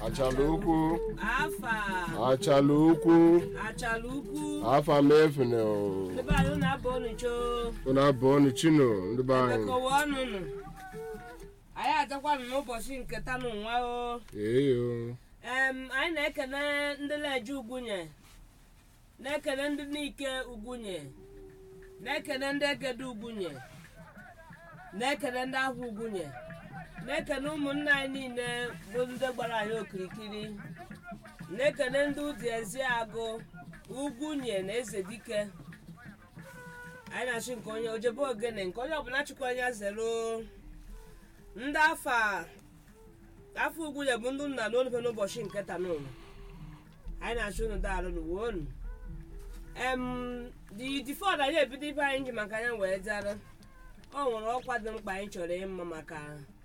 achala ukwu afa achala ukwu achala ukwu afa mefune ndị be anyị na-abụ ọnụ choo unu abụọ ni chino ndị be anyị ekọwa ọnụ nụ anyị ajakwanụ n'ụbọchị nke tanụ nwa o eyo em anyị na-ekene ndị na-eje ugwunye na-ekene ndị n'ike ugwunye na-ekene ndị egede ugwunye na-ekene ndị ahụ ugwunye na-ekene ụmụnne anyị niile bụ ndị gbara anyị okirikiri na-ekene ndị ụdị ezi agụ ugwunye na eze dike anyị na-achị nke onye ojebe ogene nke onye ọbụla chịkwa anya zero ndị afa afọ ugwunye bụ ndị nna n'olufe n'ụbọchị nke tanụlụ anyị na-achụ unu daalụ n'uwe unu em di difọd anyị ebido ibe anyị ji maka ya wee dara ọ nwere ọkwa dị mkpa anyị chọrọ ịma maka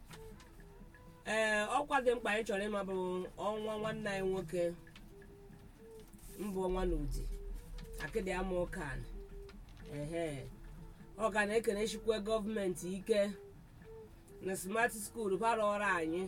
ee ọkwa dị mkpa anyị chọrọ ịma bụ ọnwa nwanne anyị nwoke mbụ ọnwa na udi akịdị ama ụkan ehe ọ ga na-ekene chikwe gọọmenti ike na smart skuul bara ọrụ anyị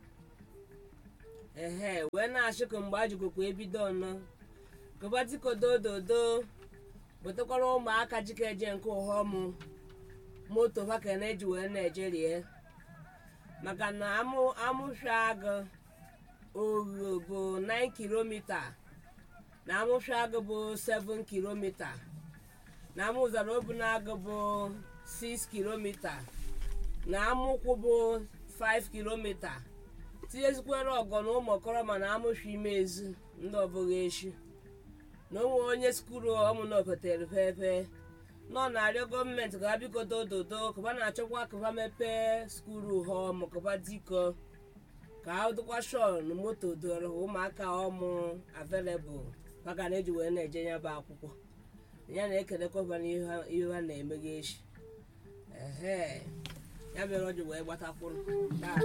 ehe wee na-achị ka mgbe ajikokwa ebido ọnọ kọbatikodododo wetakwara ụmụaka jikeje nke ụghọmụ moto ha ka na-eji wee na-ejerie maka na amụ amụfịa agụ ogho bụ 9 kilomita na amụfịa agụ bụ 7 kilomita na amụzara obunagụ bụ 6 kilomita na amụkwụ bụ 5 kilomita tinyezikwere ọgọ na ụmụ okoro mana amụfịa ime ezi ndị ọbụghị echi na onwe onye skulu ọmụna opetere pepe nọ na-arịọ gọọmenti ka ha bikodo ododo kaba na-achọkwa kaba mepee skulu ha ọmụ kaba diko ka ha dịkwa shon moto doro ụmụaka ọmụ available maka na eji wee na-eje ya bụ akwụkwọ ya na-ekelekwa ba n'ihe ha- ihe ha na-emeghe echi ehe ya mere o ji wee gbatakwụrụ taa